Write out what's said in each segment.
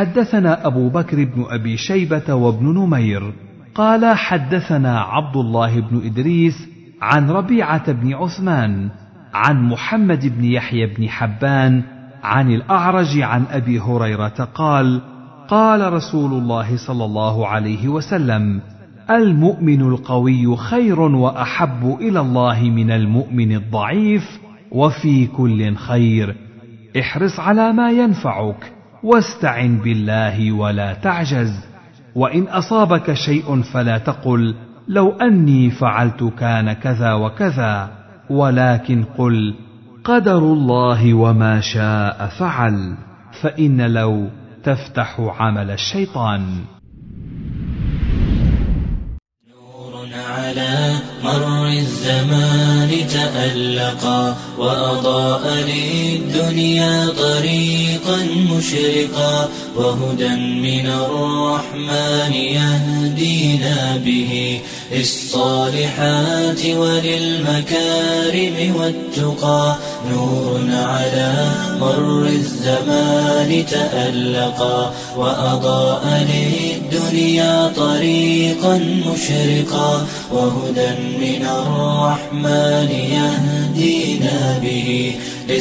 حدثنا ابو بكر بن ابي شيبه وابن نمير قال حدثنا عبد الله بن ادريس عن ربيعه بن عثمان عن محمد بن يحيى بن حبان عن الاعرج عن ابي هريره قال قال رسول الله صلى الله عليه وسلم المؤمن القوي خير واحب الى الله من المؤمن الضعيف وفي كل خير احرص على ما ينفعك واستعن بالله ولا تعجز وان اصابك شيء فلا تقل لو اني فعلت كان كذا وكذا ولكن قل قدر الله وما شاء فعل فان لو تفتح عمل الشيطان على مر الزمان تألقا وأضاء للدنيا طريقا مشرقا وهدى من الرحمن يهدينا به للصالحات وللمكارم والتقى نور على مر الزمان تألقا وأضاء للدنيا طريقا مشرقا وهدى من الرحمن يهدينا به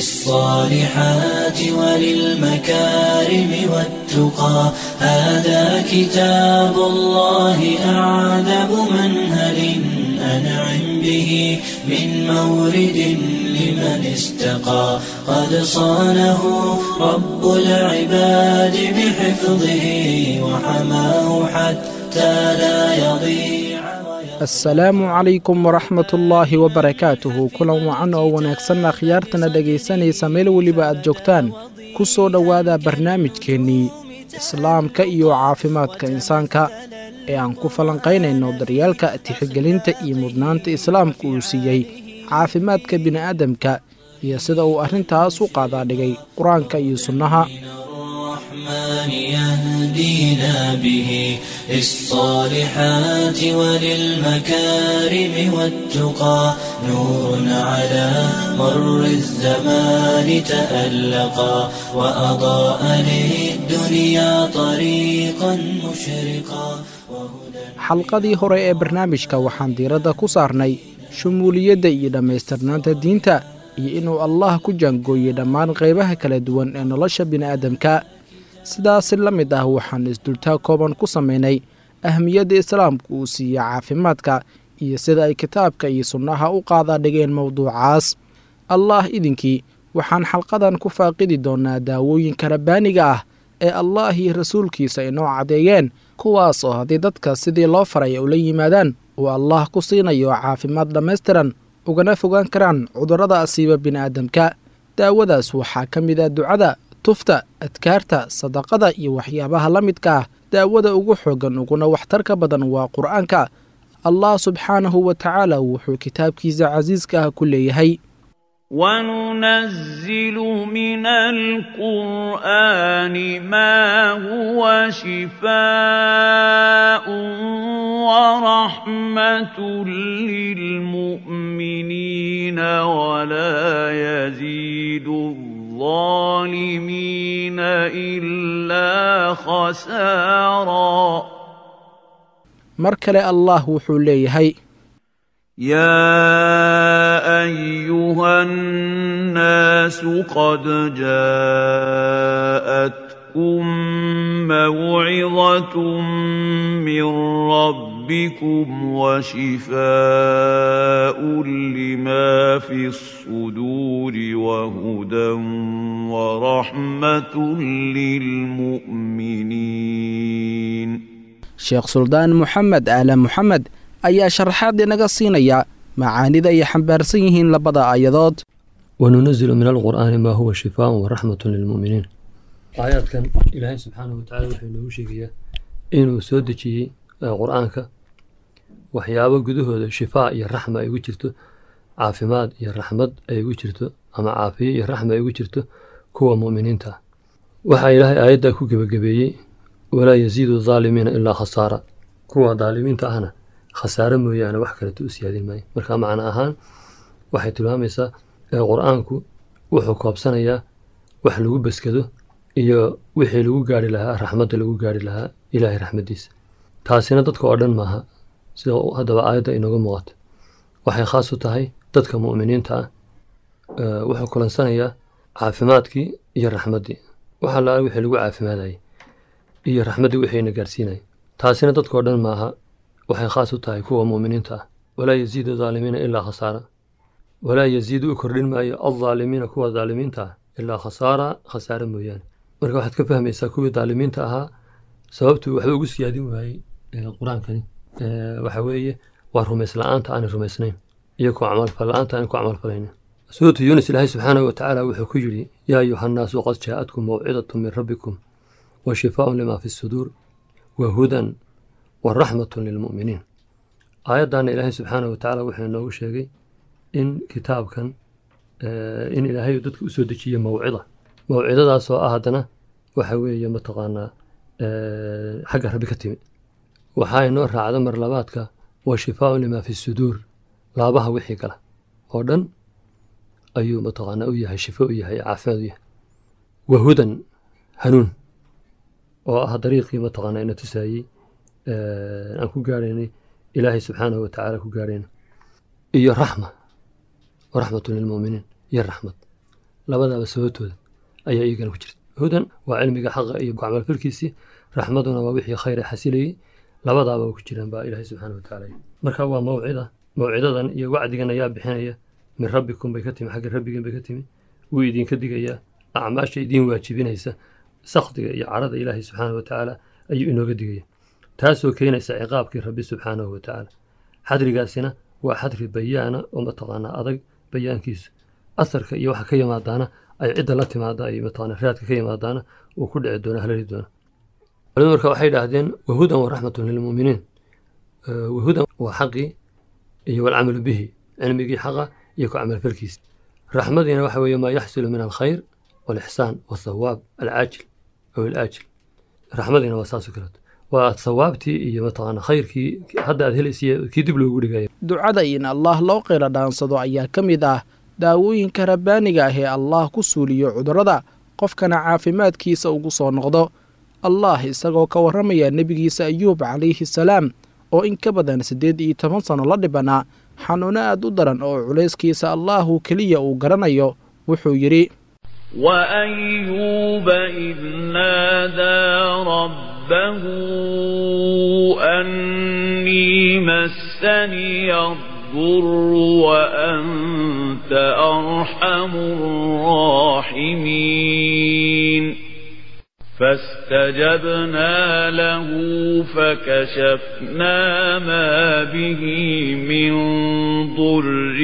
للصالحات وللمكارم والتقى هذا كتاب الله أعذب منهل أنعم به من مورد لمن استقى قد صانه رب العباد بحفظه وحماه حتى لا يضيع asalaamu calaykum waraxmat ullaahi wabarakaatuhu kulan wacan oo wanaagsanna khiyaartana dhegaysanaysa meel weliba aad joogtaan ku soo dhowaada barnaamijkeennii islaamka iyo caafimaadka insaanka ee aan ku falanqaynayno daryaalka tixgelinta iyo mudnaanta islaamka uu siiyey caafimaadka bini'aadamka iyo sida uu arrintaas u qaadaadhigay qur-aanka iyo sunnaha الرحمن يهدينا به للصالحات وللمكارم والتقى نور على مر الزمان تألقا وأضاء للدنيا طريقا مشرقا xalqadii hore ee barnaamijka waxaan diiradda ku saarnay shumuuliyadda iyo dhammaystirnaanta diinta iyo inuu allah ku jaangooyey dhammaan qaybaha kala duwan ee nolosha bini'aadamka sidaasi la mid ah waxaan isdultaa kooban ku samaynay ahmiyadda islaamku uu siiya caafimaadka iyo sida ay kitaabka iyo sunnaha u qaadaadhigeen mowduucaas allah idinkii waxaan xalqadan ku faaqidi doonnaa daawooyinka rabbaaniga ah ee allah iyo rasuulkiisa inoo caddeeyeen kuwaas oo haddii dadka sidii loo faray ula yimaadaan uu allah ku siinayo caafimaad dhammaystiran ugana fogaan karaan cudurrada asiiba bini'aadamka daawadaas waxaa ka mid ah ducada tufta adkaarta sadaqada iyo waxyaabaha la midka ah daawada ugu xooggan uguna waxtarka badan waa qur'aanka allah subxaanahu wa tacaala wuxuu kitaabkiisa casiiska ah ku leeyahay وننزل من القرآن ما هو شفاء ورحمة للمؤمنين ولا يزيد الظالمين إلا خسارا mar kale allah wuxuu leeyahay يا أيها الناس قد جاءتكم موعظة من ربكم وشفاء لما في الصدور وهدى ورحمة للمؤمنين sheekh suldaan moxamed aala moxamed ayaa sharaxaad inaga siinaya macaanida ay xambaarsan yihiin labada aayadood وننزل من القرآن ما هو شفاء ورحمة للمؤمنين aayaadkan ilaahay subxaanahu watacaala wuxuu inoogu sheegayaa inuu soo dejiyey qur-aanka waxyaabo gudahooda shifaa iyo raxma ay ugu jirto caafimaad iyo raxmad ay ugu jirto ama caafiye iyo raxma ay ugu jirto kuwa mu'miniinta ah waxaa ilaahay aayaddaa ku gebagabeeyey walaa yasiidu daalimiina ilaa khasaara kuwa daalimiinta ahna khasaare mooyaane wax kaleto u siyaadin maayo marka macno ahaan waxay tilmaamaysaa qur-aanku wuxuu koobsanayaa wax lagu baskado iyo wixii lagu gaari lahaa raxmadda lagu gaari lahaa ilaahay raxmaddiisa taasina dadka oo dhan maaha sida haddaba aayadda inooga muuqato waxay khaas u tahay dadka mu'miniinta ah wuxuu kulansanayaa caafimaadkii iyo raxmaddii waxa la wixii lagu caafimaadayay iyo raxmaddii wixiina gaarsiinayay taasina dadkao dhan maaha waxay khaas u tahay kuwa mu'miniinta ah walaa yaziidu daalimiina ilaa khasaara walaa yaziidu u kordhin maayo aldaalimiina kuwa daalimiinta ah ilaa khasaara khasaare mooyaane marka waxaad ka fahmaysaa kuwii daalimiinta ahaa sababtuu waxba ugu siyaadin waayey qur-aankani waxa weeye waa rumays la-aanta aanay rumaysnayn iyo ku camalfal la-aanta aanay ku camalfalaynin suuratu yuunus ilaahay subxaanahu watacaala wuxuu ku yidhi yaa ayuha nnaasu qad jaa-atkum mawcidatu min rabbikum wa shifaaun lima fi suduur wa hudan wa raxmatun lilmu'miniin aayaddaana ilaahay subxaanahu watacaala wuxuu inoogu sheegay in kitaabkan in ilaahay dadka usoo dejiye mawcida mawcidadaasoo ah haddana waxa weeye mataqaanaa xagga rabbi ka timi waxaa inoo raacda marlabaadka wa shifaaun lima fi suduur laabaha wixii gala oo dhan ayuu mataqaanaa u yahay shifo u yahay caafimaad u yahay wa hudan hanuun oo ah dariiqii mataqaanaa ina tusaayey aan ku gaaraynay ilaahay subxaanahu watacaala ku gaarayna iyo raxma wa raxmatun lilmu'miniin iyo raxmad labadaaba sababtooda ayaa iyagana ku jirta hudan waa cilmiga xaqa iyo gacmalfalkiisii raxmaduna waa wixii khayra xasilayey labadaaba ku jiraan baa ilaahay subxaana watacaala marka waa mawcida mawcidadan iyo wacdigan ayaa bixinaya min rabbikum bay ka timi xagga rabbigeen bay ka timi wuu idinka digayaa acmaasha idiin waajibinaysa sakdiga iyo carada ilaahay subxaana watacaala ayuu inooga digaya taasoo keenaysa ciqaabkii rabbi subxaanahu watacaala xadrigaasina waa xadri bayaana oo mataqaanaa adag bayaankiisu asarka iyo waxa ka yimaadaana ay cidda la timaada ay mataqaanaa raadka ka yimaadaana uu ku dhici doona halali doona culimadu marka waxay idhaahdeen wahudan wa raxmatun lilmu'miniin wahudan waa xaqii iyo walcamalu bihi cilmigii xaqa iyo ku camalfalkiisa raxmadiina waxa weeye maa yaxsulu min alkhayr walixsaan wathawaab alcaajil aw alaajil raxmadiina waa saasoo kaleeto waa thawaabtii iyo mataqaana khayrkii hadda aad helaysiy kii dib loogu dhigaya ducada in allaah loo qeyla dhaansado ayaa ka mid ah daawooyinka rabbaaniga ah ee allaah ku suuliyo cudurrada qofkana caafimaadkiisa ugu soo noqdo allah isagoo ka warramaya nebigiisa ayuub calayhi salaam oo in ka badan siddeed iyo toban sanno la dhibanaa xanuuno aad u daran oo culayskiisa allaahu keliya uu garanayo wuxuu yidhi وأيوب إذ نادى ربه أني مسني الضر وأنت أرحم الراحمين فاستجبنا له فكشفنا ما به من ضر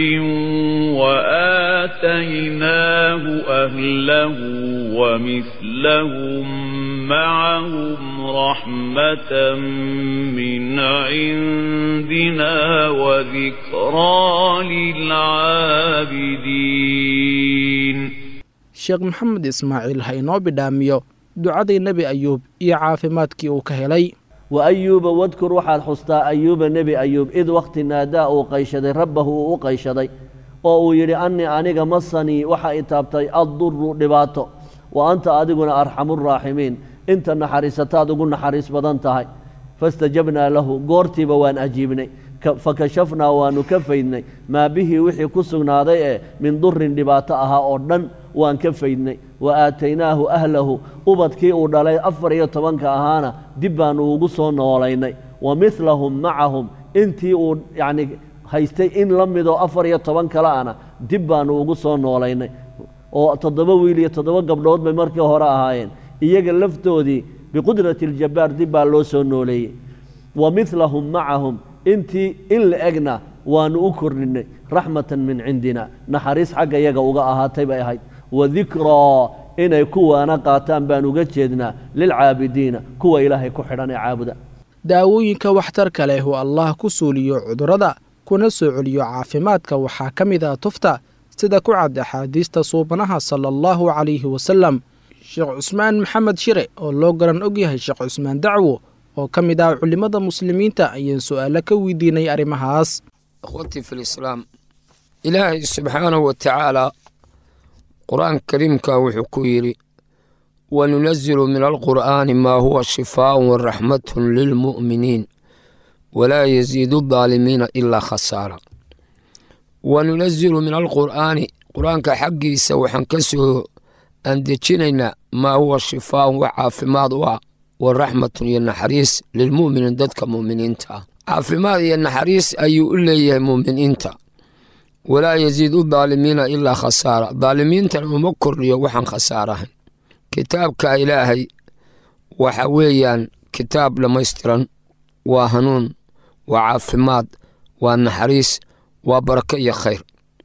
وآتيناه أهله ومثلهم معهم رحمة من عندنا وذكرى للعابدين sheekh maxamed ismaaciil ha inoo bidhaamiyo ducadii nebi ayuub iyo caafimaadkii uu ka helay wa ayuuba wadkur waxaad xustaa ayuuba nebi ayuub id wakhti naadaa uu qayshaday rabbahu uu u qayshaday oo uu yidhi annii aniga masanii waxa i taabtay adduru dhibaato wa anta adiguna arxamuraaximiin inta naxariisataad ugu naxariis badan tahay fastajabnaa lahu goortiiba waan ajiibnay fakashafnaa waannu ka faydnay maa bihii wixii ku sugnaaday ee min durin dhibaato ahaa oo dhan waan ka faydnay wa aataynaahu ahlahu ubadkii uu dhalay afar iyo tobanka ahaana dib baannu ugu soo noolaynay wa midlahum macahum intii uu yacni haystay in la midoo afar iyo toban kale ana dib baannu ugu soo noolaynay oo toddoba wiil iyo toddoba gabdhood bay markii hore ahaayeen iyaga laftoodii biqudrati aljabbaar dib baa loo soo nooleeyey wa midlahum macahum intii in la egna waannu u kordhinay raxmatan min cindina naxariis xagga iyaga uga ahaatay bay ahayd wa dikraa inay kuwaana qaataan baan uga jeednaa lilcaabidiina kuwa ilaahay ku xidhan ee caabuda daawooyinka waxtarka leh uu allaah ku suuliyo cudurrada kuna soo celiyo caafimaadka waxaa ka mid ah tufta sida ku cad axaadiista suubanaha sala allahu calayhi wasalam sheekh cusmaan maxamed shire oo loo garan og yahay sheekh cusmaan dacwo oo ka mid ah culimmada muslimiinta ayaan su'aalo ka weydiinay arrimahaas akhwatii fi lislaam ilaahay subxaanahu wa tacaalaa qur-aanka kariimka wuxuu ku yidhi وننزل من القرآن ما هو شفاء ورحمة للمؤمنين ولا يزيد الظالمين إلا خسارة وننزل من القرآن قرآن كحقي سوحا كسه أن دجنينا ما هو شفاء وعافماد والرحمة ينحريس للمؤمنين ضدك مؤمنين تا عافماد ينحريس أي إليه مؤمنين تا ولا يزيد الظالمين إلا خسارة ظالمين تنمكر يوحا خسارة kitaabka ilaahay waxa weeyaan kitaab dhammaystiran waa hanuun waa caafimaad waa naxariis waa barako iyo khayr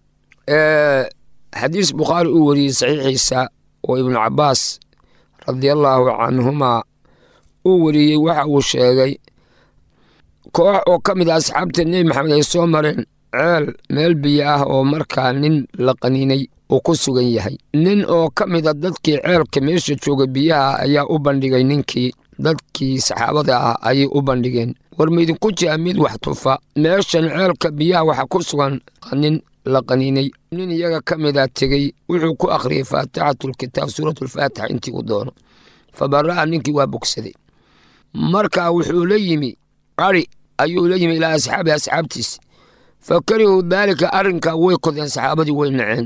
xadiis bukhaari uu wariyey saxiixiisa oo ibnu cabaas radiallaahu canhumaa uu wariyey waxa uu sheegay koox oo ka mid a asxaabta nebi maxamed ay soo mareen ceel meel biyo ah oo markaa nin la qaniinay uu ku sugan yahay nin oo ka mid a dadkii ceelka meesha jooga biyaha ayaa u bandhigay ninkii dadkii saxaabada ah ayay u bandhigeen war maydinku jira mid wax tufa meeshan ceelka biyaha waxa ku sugan nin la qaniinay nin iyaga ka mid a tegey wuxuu ku akhriyey faatixatulkitaab suuratulfaatixa intii u doono fa bara'a ninkii waa bogsaday marka wuxuu la yimi ari ayuu la yimi ilaa asxaabi asxaabtiis fa karihuu daalika arrinkaa way kodeen saxaabadii way naceen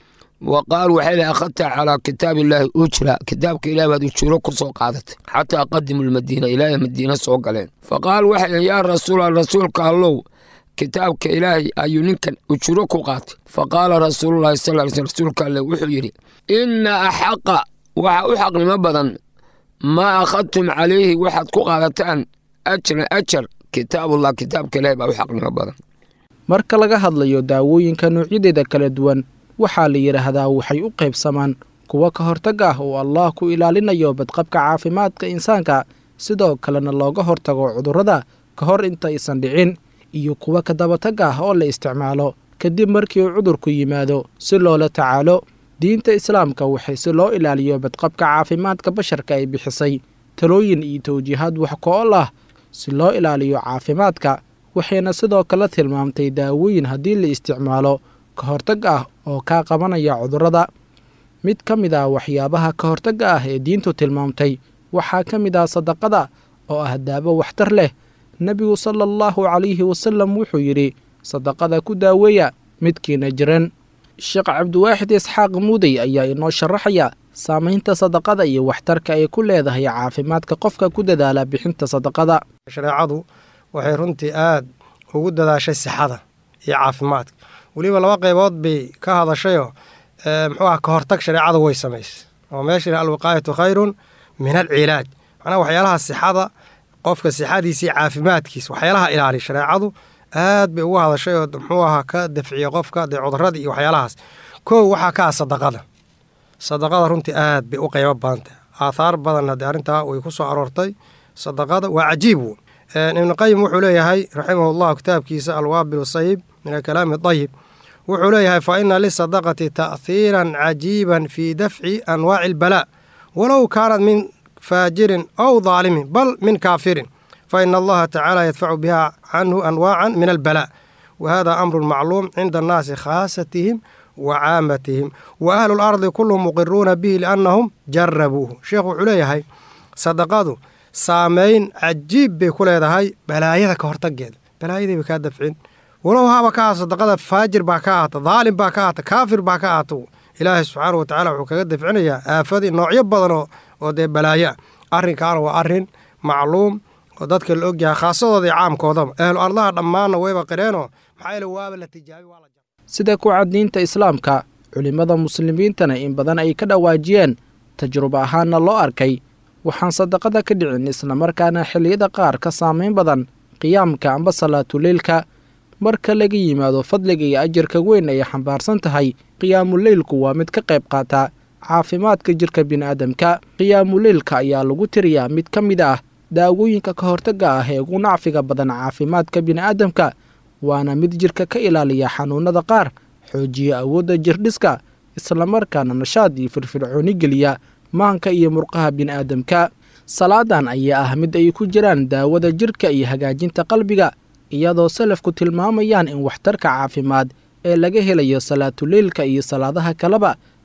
wa qaaluu waxay lehy akhadta calaa kitaabi illaahi ujra kitaabka ilahi baad ujuuro ku soo qaadatay xataa qadimu lmadiina ilaahay madiina soo galeen fa qaaluu waxay lehy yaa rasuula rasuulka allow kitaabka ilaahay ayuu ninkan ujuro ku qaatay fa qaala rasuululahi sal ly sl rasuulka alle wuxuu yidhi inna axaqa waxa u xaqnimo badan maa akhadtum calayhi waxaad ku qaadataan ajran ajar kitaabullah kitaabka ilaahay baa u xaqnimo badan marka laga hadlayo daawooyinka noocyadeeda kala duwan waxaa la yidhaahdaa waxay u qaybsamaan kuwa ka hortag ah oo allah ku ilaalinayo badqabka caafimaadka insaanka sidoo kalena looga hortago cudurrada ka hor intaysan dhicin iyo kuwa ka dabatag ah oo la isticmaalo kadib markii uu cudurku yimaado si loola tacaalo diinta islaamka waxay si loo ilaaliyo badqabka caafimaadka basharka ay bixisay talooyin iyo tawjiihaad wax ko-ol ah si loo ilaaliyo caafimaadka waxayna sidoo kale tilmaamtay daawooyin haddii la isticmaalo ka hortag ah oo kaa qabanaya cudurrada mid ka mid ah waxyaabaha ka hortagga ah ee diintu tilmaamtay waxaa ka mid ah sadaqada oo ah daawo waxtar leh nebigu sala allahu calayhi wasalam wuxuu yidhi sadaqada ku daaweeya midkiina jiran sheekh cabdiwaaxid isxaaq muudey ayaa inoo sharaxaya saamaynta sadaqada iyo waxtarka ay ku leedahay caafimaadka qofka ku dadaala bixinta sadaqada shareecadu waxay runtii aad ugu dadaashay sixada iyo caafimaadka weliba laba qaybood bay ka hadashayoo muxuu ah ka hortag shareecadu way samaysay oo meesha alwiqaayatu khayrun min alcilaaj macnaha waxyaalaha sixada qofka sixadiisa iyo caafimaadkiisa waxyaalaha ilaaliya shareecadu aad bay ugu hadashay oo muxuu ahaa ka dafciya qofka dee cudurradii iyo waxyaalahaas kow waxaa ka ah sadaqada sadaqada runtii aad bay u qaybo badantah aathaar badan haddii arrintaa way ku soo aroortay sadaqada waa cajiib woon ibnuqayim wuxuu leeyahay raximahu llah kitaabkiisa alwaabil sayib min alkalaami dayib wuxuu leeyahay fa ina lisadaqati ta'hiiran cajiiban fii dafci anwaaci albalaa walow kaanat min faajirin aw daalimin bal min kaafirin fa ina allaha tacaala yadfacu biha canhu anwaacan min albalaa wa hada amrun macluum cinda annaasi khaasatihim wa caamatihim wa ahlu lardi kulluhum muqiruuna bihi liannahum jarabuuhu sheekhu wuxuu leeyahay sadaqadu saameyn cajiib bay ku leedahay balaayada ka hortageeda balaayadii bay kaa dafcin walow haba ka ahato sadaqada faajir baa ka ahata daalim baa ka ahata kaafir baa ka ahata ilaahay subxaana wa tacala wuxuu kaga dafcinayaa aafadii noocyo badan oo dee balaayo ah arrinkaana waa arrin macluum oo dadka la ogyahay khaasadooda iyo caamkoodaba ahlu ardaha dhammaanna wayba qireenoo maxaa yeele waaba la tijaabi waa la sida ku caddiinta islaamka culimmada muslimiintana in badan ay ka dhawaajiyeen tajrubo ahaanna loo arkay waxaan sadaqada ka dhicin islamarkaana xilliyada qaar ka saamayn badan qiyaamka amba salaatuleylka marka laga yimaado fadliga iyo ajarka weyn ay xambaarsan tahay qiyaamuleylku waa mid ka qayb qaata caafimaadka jirka bini'aadamka qiyaamuleylka ayaa lagu tiriyaa mid ka mid ah daawooyinka ka hortagga ah ee ugu nacfiga badan caafimaadka bini'aadamka waana mid jirka ka ilaaliya xanuunnada qaar xoojiya awoodda jirdhiska islamarkaana nashaad iyo firfircooni geliya maanka iyo murqaha bini'aadamka salaadan ayaa ah mid ay ku jiraan daawada jirka iyo hagaajinta qalbiga iyadoo salafku tilmaamayaan in waxtarka caafimaad ee laga helayo salaatuleylka iyo salaadaha kaleba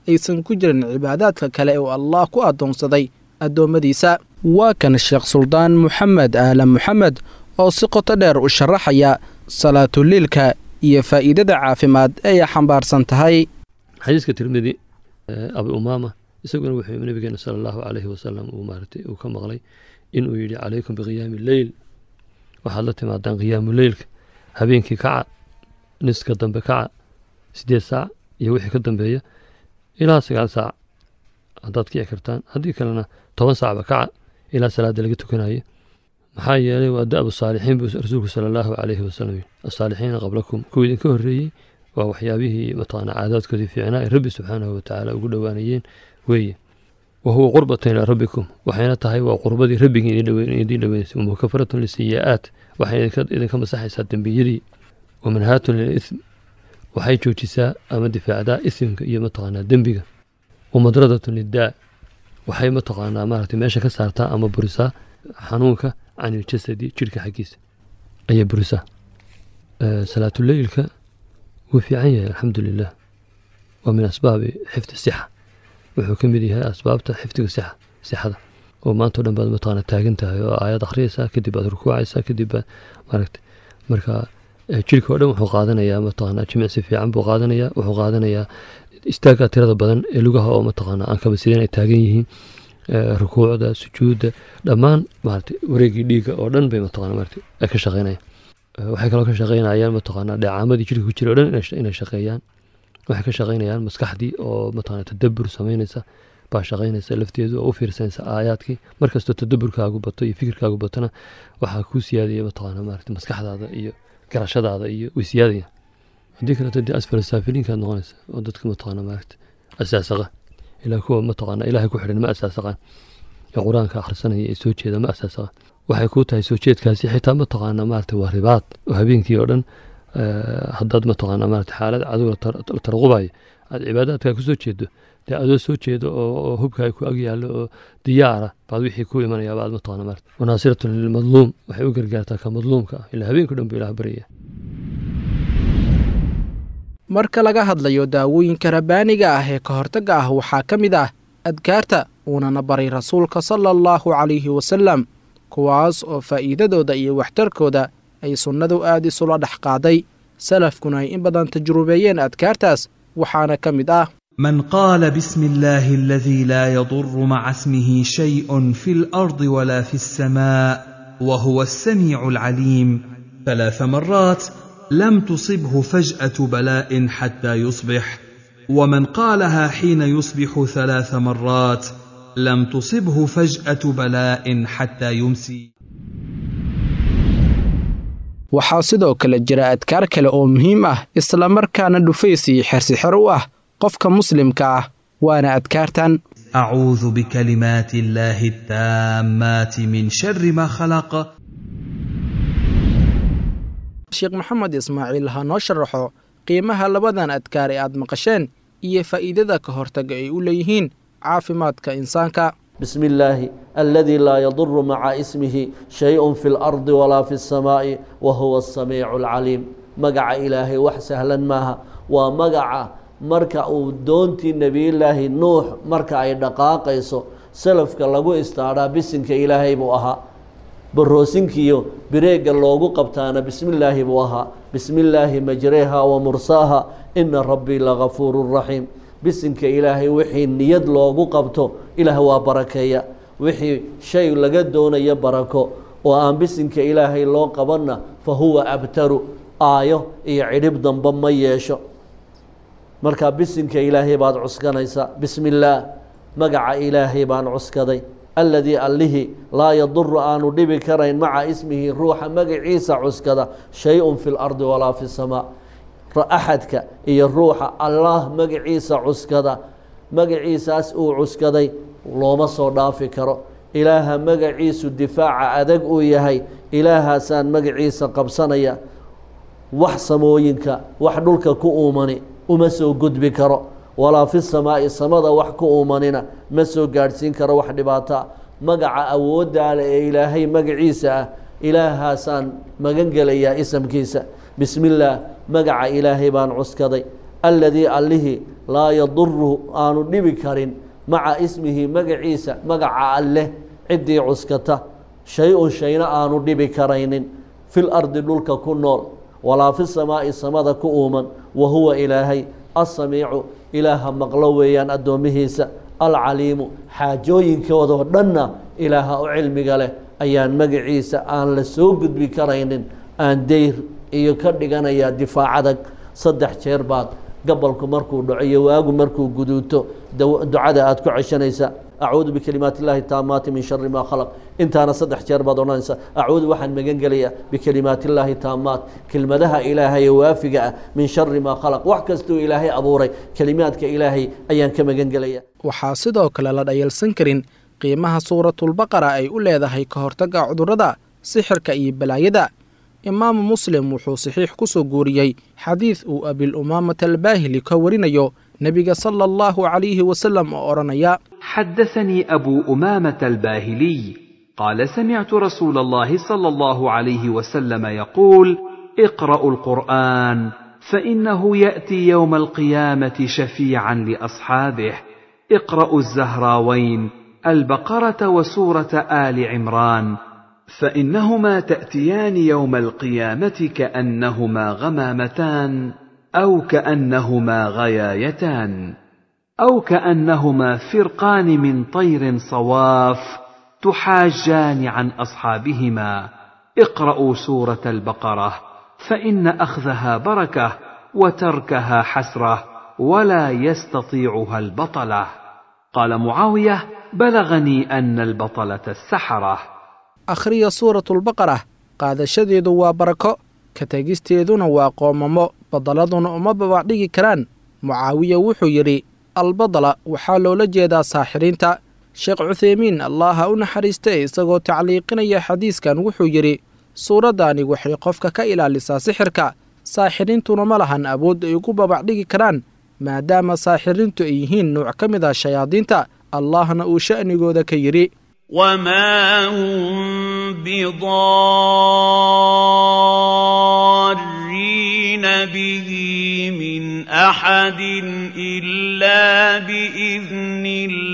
aysan ku jirin cibaadaadka kale uu allah ku addoonsaday addoommadiisa waa kan sheekh suldaan moxamed aalan moxamed oo si qoto dheer u sharaxaya salaatuliilka iyo faa'iidada caafimaad ay xambaarsan tahay xadiiska tirmidi abi umaama isaguna wuxuu nabigeena sala allahu calayhi wasalam uu maaratay uu ka maqlay inuu yidhi calaykum biqiyaami leyl waxaad la timaadaan qiyaamu leylka habeenkii kaca niska dambe kaca siddeed saac iyo wixii ka dambeeya ilaa sagaal saac haddaad kici kartaan haddii kalena toban saacba kaca ilaa salaadda laga tukanayo maxaa yeelay waa da'bu saalixiin buu rasuulku sala allahu calayhi wasalam yidhi asaalixiina qablakum kuwii idinka horreeyey waa waxyaabihii mataqaanaa caadaadkoodii fiicnaa ee rabbi subxaanahu watacaala ugu dhowaanayeen weeye wa huwa qurbatan ilaa rabbikum waxayna tahay waa qurbadii rabbigii idiin dhoweynaysa wamukafaratun lisiyi'aat waxay idinka masaxaysaa dembiyadii wamanhaatun lilism waxay joojisaa ama difaacdaa isimka iyo mataqaanaa dembiga wamadradatun liddaa waxay mataqaanaa maaragtay meesha ka saartaa ama burisaa xanuunka can iljasadi jirhka xaggiisa ayay burisaa salaatuleylka wuu fiican yahay alxamdu lilah waa min asbaabi xifdi sixa wuxuu ka mid yahay asbaabta xifdiga sixa sixada oo maantao dhan baad mataqaana taagan tahay oo aayad akhriyaysaa kadib baad rukuucaysaa kadib baad maaragta marka jirka oo dhan wuxuu qaadanayaa mataqaana jimicsi fiican buu qaadanayaa wuxuu qaadanayaa istaagga tirada badan ee lugaha oo mataqaana aan kaba sideen ay taagan yihiin rukuucda sujuudda dhammaan maarata wareegii dhiigga oo dhan bay mataqana maarata ay ka shaqeynayaan waxay kaloo ka shaqeynayaan mataqaana dheecaamadii jirka ku jira o dhan inay shaqeeyaan waxay ka shaqeynayaan maskaxdii oo mataqana tadabur samaynaysa baa shaqeynaysa lafteedu oo u fiirsanaysa aayaadkii markastoo tadaburkaagu bato iyo fikirkaagu batona waxaa kuu siyaadaya mataqaana maarata maskaxdaada iyo garashadaada iyo way siyaadaya haddii kaleeto dee asfal saafiliinkaad noqonaysa oo dadka mataqaana maarata asaasaqa ilaa kuwa mataqaana ilaahay ku xidhan ma asaasaqaan ee qur-aanka akhrisanaya ee soo jeeda ma asaasaqaan waxay kuu tahay soo jeedkaasi xitaa mataqaana maarata waa ribaad oo habeenkii oo dhan haddaad mataqaana maarata xaalad cadow la tarqubayo aad cibaadaadkaa ku soo jeedo dee adoo soo jeedo oo hubkaaga ku ag yaallo oo diyaara baad wixii ku imanaya baad mataqaana maarata wanaasiratun lilmadluum waxay u gargaartaa ka madluumka ah ilaa habeenkii dhan buu ilaah baryaya marka laga hadlayo daawooyinka rabbaaniga ah ee ka hortagga ah waxaa ka mid ah adkaarta uunana baray rasuulka sala allahu calayhi wasalam kuwaas oo faa'iidadooda iyo waxtarkooda ay sunnadu aad isula dhex qaaday salafkuna ay in badan tajrubeeyeen adkaartaas waxaana ka mid ah من قال بسم الله الذي لا يضر مع اسمه شيء في الارض ولا في السماء وهو السميع العليم ثلاث مرات لم تصبه فجاه بلاء حتى يصبح ومن قالها حين يصبح ثلاث مرات لم تصبه فجاه بلاء حتى يمسي waxaa sidoo kale jira adkaar kale oo muhiim ah islamarkaana dhufays iyo xersixer u ah qofka muslimka ah waana adkaartan اعوذ بكلمات الله التامات من شر ما خلق sheekh maxamed ismaaciil ha noo sharaxo qiimaha labadan adkaar ee aad maqasheen iyo faa'iidada ka hortaga ay u leeyihiin caafimaadka insaanka بسم الله الذي لا يضر مع اسمه شيء في الأرض ولا في السماء وهو السميع العليم مقع إلهي وح سهلا ماها ومقع مركع دونتي نبي الله نوح مركع دقاقيسو سلفك لغو استعرى بسنك إلهي بوها بروسنكيو بريق اللوغو قبتانا بسم الله بوها بسم الله مجريها ومرساها إن ربي لغفور رحيم bisinka ilaahay wixii niyad loogu qabto ilaah waa barakeeya wixii shay laga doonayo barako oo aan bisinka ilaahay loo qabanna fa huwa abtaru aayo iyo cidhib damba ma yeesho marka bisinka ilaahay baad cuskanaysaa bismi illaah magaca ilaahay baan cuskaday alladii allihii laa yaduru aanu dhibi karayn maca ismihi ruuxa magaciisa cuskada shay-un fi lardi walaa fi samaa axadka iyo ruuxa allaah magaciisa cuskada magaciisaas uu cuskaday looma soo dhaafi karo ilaaha magaciisu difaaca adag uu yahay ilaahaasaan magaciisa qabsanaya wax samooyinka wax dhulka ku uumani uma soo gudbi karo walaa fi samaa'i samada wax ku uumanina ma soo gaadhsiin karo wax dhibaataa magaca awooddaale ee ilaahay magaciisa ah ilaahaasaan magan gelayaa isamkiisa bismi illaah magaca ilaahay baan cuskaday alladii allihii laa yaduru aanu dhibi karin maca ismihi magaciisa magaca alleh ciddii cuskata shay-un shayna aanu dhibi karaynin fil ardi dhulka ku nool walaa fi samaa'i samada ku uuman wa huwa ilaahay assamiicu ilaaha maqlo weeyaan addoomihiisa alcaliimu xaajooyinkoodoo dhanna ilaaha u cilmiga leh ayaan magaciisa aan la soo gudbi karaynin aan deyr iyo ka dhiganayaa difaacadag saddex jeer baad gabalku markuu dhaco iyo waagu markuu guduuto ducada aad ku ceshanaysa acuudu bikalimaati illaahi taamaati min shari maa khalaq intaana saddex jeer baad odhanaysa acuudu waxaan magan gelayaa bikalimaati illaahi taamaat kelmadaha ilaahay ee waafiga ah min shari maa khalaq wax kastuu ilaahay abuuray kelimaadka ilaahay ayaan ka magan gelaya waxaa sidoo kale la dhayalsan karin qiimaha suuratulbaqara ay u leedahay ka hortagga cudurrada sixirka iyo balaayada imaamu muslim wuxuu saxiix ku soo guuriyey xadiid uu abil umaamata albaahili ka warinayo nebiga sala allahu calayhi wasalam oo odhanaya حدثني أبو أمامة الباهلي قال سمعت رسول الله صلى الله عليه وسلم يقول اقرأوا القرآن فإنه يأتي يوم القيامة شفيعا لأصحابه اقرأوا الزهراوين البقرة وسورة آل عمران فإنهما تأتيان يوم القيامة كأنهما غمامتان أو كأنهما غيايتان أو كأنهما فرقان من طير صواف تحاجان عن أصحابهما اقرأوا سورة البقرة فإن أخذها بركة وتركها حسرة ولا يستطيعها البطلة قال معاوية بلغني أن البطلة السحرة akhriya suuratulbaqara qaadashadeedu waa barako ka tegisteeduna waa qoomamo badaladuna uma babacdhigi karaan mucaawiya wuxuu yidhi albadala waxaa loola jeedaa saaxiriinta sheekh cutheymiin allaha u naxariista isagoo tacliiqinaya xadiiskan wuxuu yidhi suuraddaani waxay qofka ka ilaalisaa sixirka saaxiriintuna ma lahan awood ay ugu babacdhigi karaan maadaama saaxiriintu ay yihiin nuuc ka mid ah shayaadiinta allahna uu sha'nigooda ka yidhi وما هم بضارين به من احد الا باذن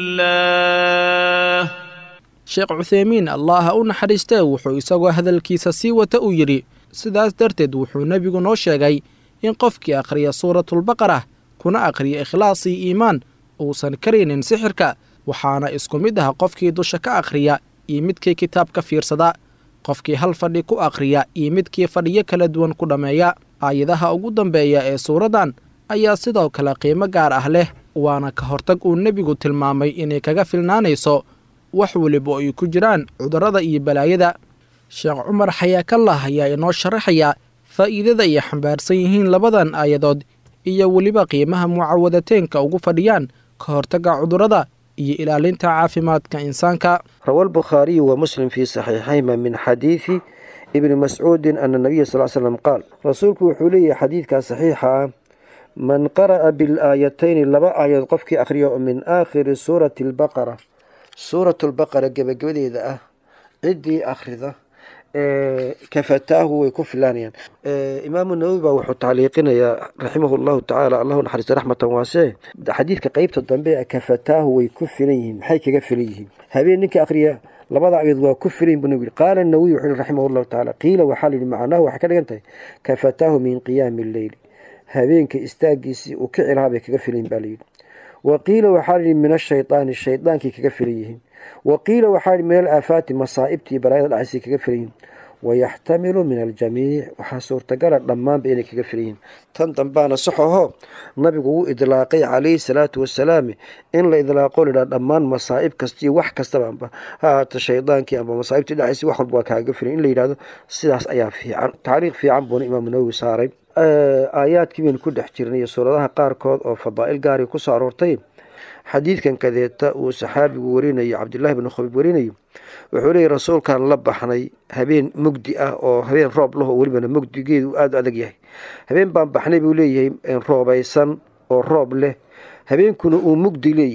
الله sheekh cutheymiin allaha u naxariistee wuxuu isagoo hadalkiisa sii wata uu yidhi sidaas darteed wuxuu nebigu noo sheegay in qofkii akhriya suuratulbaqara kuna akhriya ikhlaasii iimaan uusan karaynin sixirka waxaana isku mid ah qofkii dusha ka akhriya iyo midkii kitaab ka fiirsada qofkii hal fadhi ku akhriya iyo midkii fadhiyo kala duwan ku dhammeeya aayadaha ugu dambeeya ee suuraddan ayaa sidoo kale qiimo gaar ah leh waana ka hortag uu nebigu tilmaamay inay kaga filnaanayso wax weliba ay ku jiraan cudurrada iyo balaayada sheekh cumar xayaakallah ayaa inoo sharaxaya faa'iidada ay xambaarsan yihiin labadan aayadood iyo weliba qiimaha mucaawadateenka ugu fadhiyaan ka hortagga cudurrada iyo ilaalinta caafimaadka insaanka روى البخاري ومسلم في صحيحيهما من حديث ابن مسعود أن النبي صلى الله عليه وسلم قال رسولك وحولي حديثك صحيحة من قرأ بالآيتين لبا آيات قفك أخريا من آخر سورة البقرة سورة البقرة قبل قبل إذا عدي أخرذة kafataahu way ku filaanayaan imaamu nawowi baa wuxuu tacliiqinayaa raximahu llahu tacaala allahu naxariista raxmatan waasee xadiidka qeybta dambe kafataahu way ku filan yihiin maxay kaga filan yihiin habeen ninka akhriya labada ayood waa ku filan bu nabi qaala nawowi wuxuu yihi raximah llahu tacaala qiila waxaa layidhi macnaahu waxay ka dhigan tahay kafataahu min qiyaami alleyli habeenka istaagiisii uu kici lahaa bay kaga filan yihin baa layidhi wa qiila waxaa layidhi min ashaydaani shaydaankay kaga filan yihiin wa qiila waxaa yidhi min alaafaati masaa'ibtii balaayada dhacaysay kaga filan yihiin wayaxtamilu min aljamiic waxaa suurtagala dhammaanba inay kaga filan yihiin tan dambaana sax ahoo nabigu wuu idlaaqay calayhi salaatu wasalaam in la idlaaqo lidhaa dhammaan masaa'ib kastiyo wax kastaba amba ha ahaato shaydaankii amba masaa'ibtii dhacaysay wax walba waa kaaga filan in la yidhahdo sidaas ayaa fiican tacriiq fiican buuna imaamu nawowi saaray aayaadkii baynu ku dhex jirnay iyo suuradaha qaarkood oo fadaa'il gaari ku soo aroortay xadiidkan kadeeta uu saxaabigu warinayo cabdillaahi bnu khabiib warinayo wuxuu leeyay rasuulkan la baxnay habeen mugdi ah oo habeen roob laho welibana mugdigeedu aada u adag yahay habeen baan baxnay buu leeyahay roobaysan oo roob leh habeenkuna uu mugdi leeyahay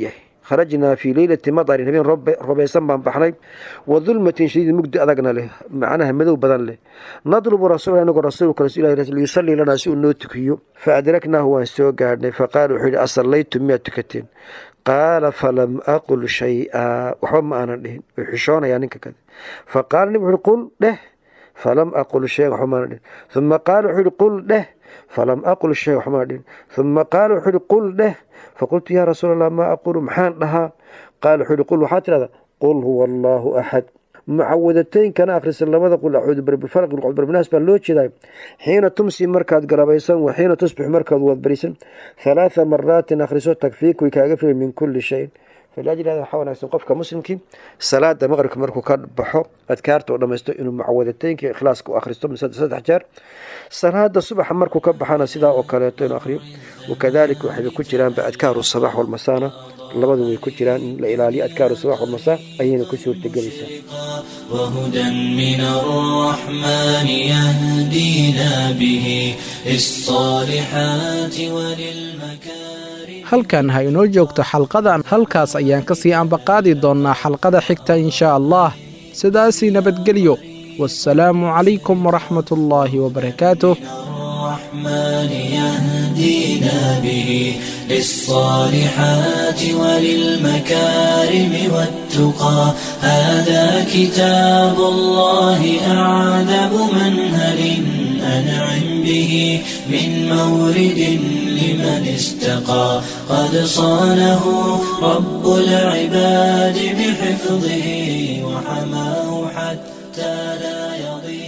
kharajnaa fii leylati madarin habeen robaysan baan baxnay wa dulmatin shadiid mugdi adagna leh macnaha madow badan leh nadlubu rasuula inagoo rasuulka liyusallii lanaa si uu noo tukiyo fa adraknaahu waan soo gaadhnay faqaala wuxuu yidhi asallaytum miyaad tukateen qaala falam aqul shay-a waxba ma aanan dhihin way xishoonayaa ninka kale faqaala nin wuxu uhi qul dheh falam aqul shay waxba maanan dhihin uma qaala wuxuu yihi qul dheh falam aqul shay waxba maanan dhihin uma qaala wuxuu yihi qul dheh faqultu yaa rasuul allah maa aqulu maxaan dhahaa qaala wuxuu yihi qul waxaad tidhahdaa qul huwa allaahu axad mucawadateynkana akhrisa labada qul acuudu birbilfalq qul birbinaas baa loo jeedaa xiina tumsi markaad garabaysan wa xiina tusbix markaad waadbarisan halaatha maraatin akhriso takfiik way kaaga filan min kulli shayin falaajil hada waxaa wanaagsan qofka muslimkii salaada maqribka markuu ka baxo adkaarta oo dhammaysto inuu mucawadateynkii ikhlaaska u akhristo saddex jeer salaada subaxa markuu ka baxana sidaa oo kaleeto inuu akhriyo wakadalika waxayba ku jiraanba adkaaru sabax walmasaana labadu way ku jiraan in la ilaaliyo adkaaru sabax walmasaa ayayna ku suurtagelaysaa وهدى من الرحمن يهدينا به للصالحات وللمكارم halkan ha inoo joogto xalqadan halkaas ayaan ka sii ambaqaadi doonnaa xalqada xigta inshaa allah sidaasii nabadgelyo wasalaamu calaykum waraxmat ullaahi wabarakaatuh الرحمن يهدينا به للصالحات وللمكارم والتقى هذا كتاب الله أعذب منهل أنعم به من مورد لمن استقى قد صانه رب العباد بحفظه وحماه حتى لا يضيع